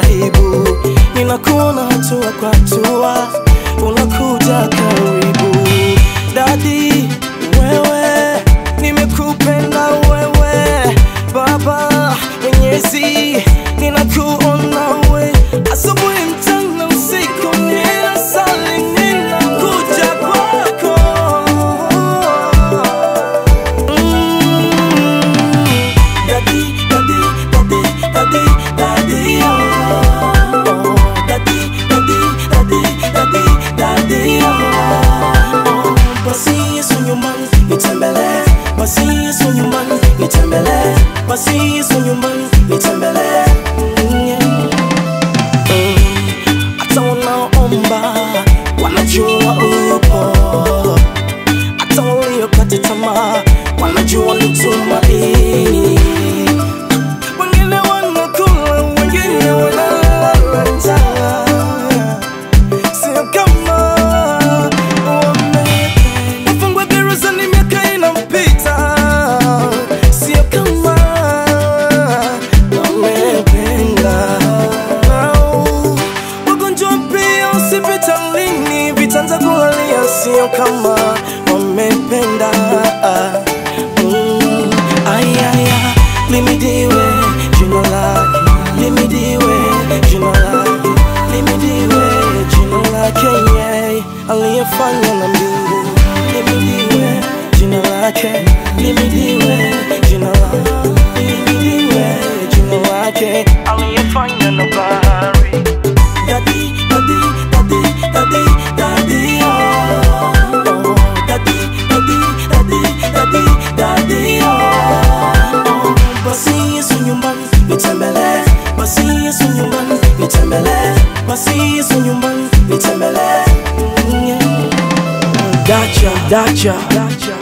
aibu, ninakuona hatua kwa hatua, unakuja karibu. Dadi wewe, nimekupenda wewe, Baba Mwenyezi, ninakuona we, asubuhi, mchana, usiku, ninasali, ninakuja kwako Daddy, daddy, daddy, daddy, daddy, oh. Daddy, daddy, daddy, daddy, daddy, oh. Basi Yesu nyumbani nitembelee, basi Yesu nyumbani nitembelee, basi Yesu nyumbani nitembelee. Mm, yeah. Mm, hata wanaomba wanajua upo hata waliokata tamaa wanajua ni tumaini. Wengine wanakula, wengine wanalala njaa, sio kama wamependa. Wafungwa gerezani miaka inapita, sio kama wamependa. Wagonjwa pia hospitalini, vitanda kulalia, sio kama wamependa. Mm, ayaya, limidiwe jina lake, limidiwe jina lake, limidiwe jina lake, yeye aliyefanya na mbingu, limidiwe jina lake, limidiwe jina lake, limidiwe jina lake, aliyefanya na bahari. Daddy, daddy, daddy, daddy, daddy, oh. Oh, daddy, daddy, daddy, daddy, daddy, oh. Oh, basi Yesu nyumbani nitembelee, basi Yesu nyumbani nitembelee, basi Yesu nyumbani nitembelee. Mm, yeah. Dacha, dacha, dacha.